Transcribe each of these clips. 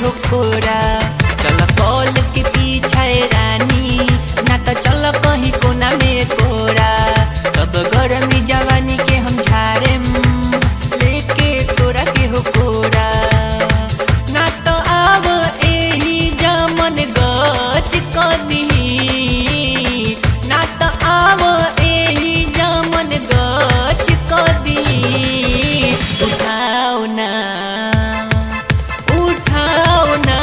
हो खोरा चल कॉल के पीछे रानी ना तो चल कहीं कोना में कोरा सब गरमी जवानी के हम झाड़े लेके तोरा के हो कोरा ना तो आव एही जमन गच कदी ना तो आव एही जमन गच कदी उठाओ ना उठाओ ना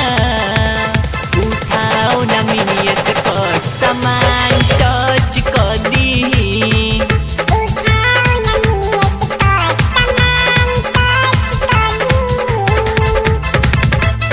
उठाओ ना मिनिया से कट सामान टच कदी उठाओ ना मिनिया से कट सामान टच कदी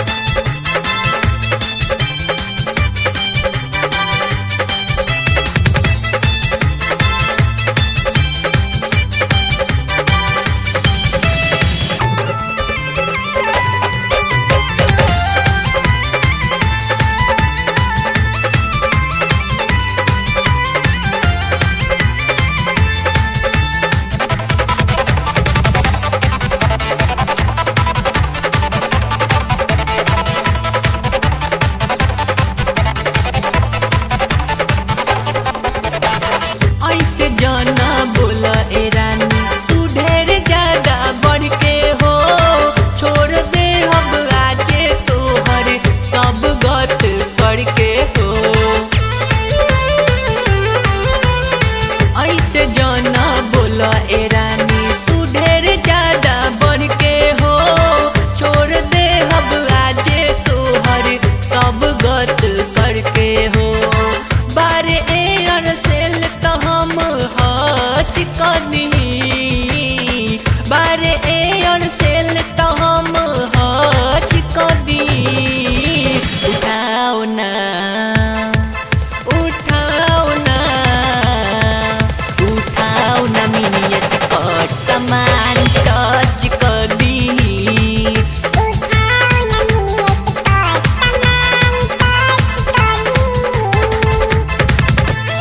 ऐसे जाना बोला ए रानी तू ढेर ज्यादा बढ़ के हो छोड़ दे अब आजे तोहर सब गत करके हो ऐसे जाना बोला ए रानी तू ढेर ज्यादा बढ़ के हो छोड़ दे अब आजे तोहर सब गत करके हो बारे ए अरसेल तो हम हच कदी बारे ए अरसेल तो हम हच कदी उठाओ ना उठाओ ना उठाओ ना मिनिया से कट सामान टच कदी उठाओ ना मिनिया से कट सामान टच कदी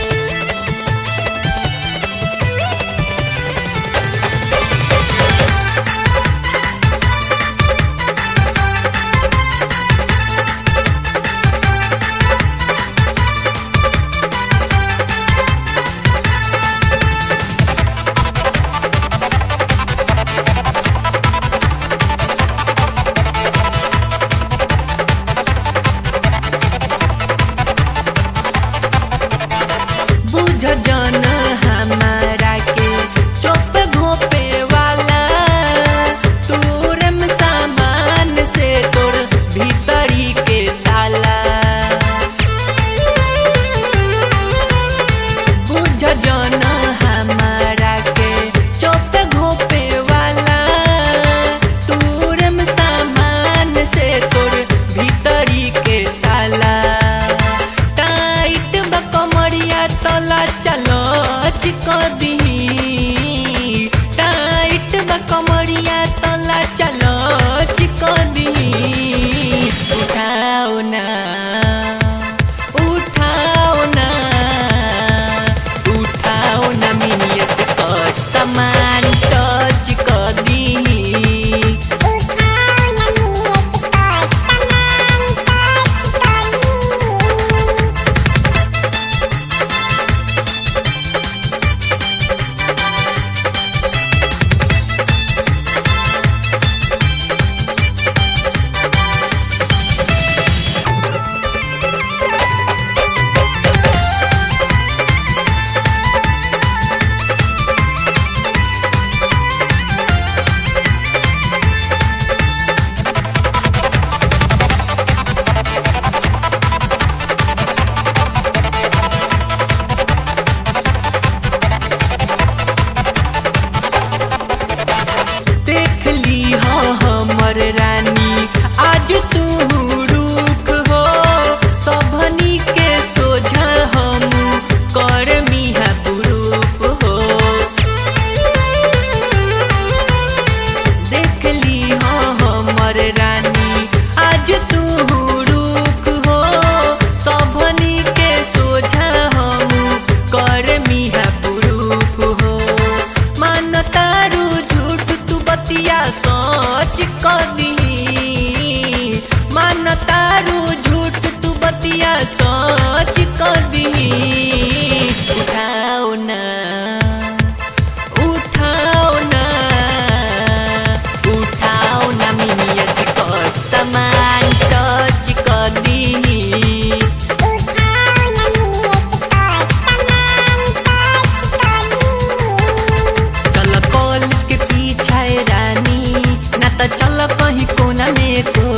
बुझ जन हमारा के चुप घोपे वाला तोरम सामान से तोर भीतरी के ताला बुझ जन हमारा के चुप घोपे वाला तोरम सामान से तोर भीतरी के ताला टाइट बा कमरिया तला चलो चिकदी टाइट बा कमरिया तला चलो चिकदी उठाओ ना उठाओ ना उठाओ ना मिनिया से कट सामान टच कदी उठाओ ना मिनिया से कट सामान टच कदी त चल कहीं कोना में कोरा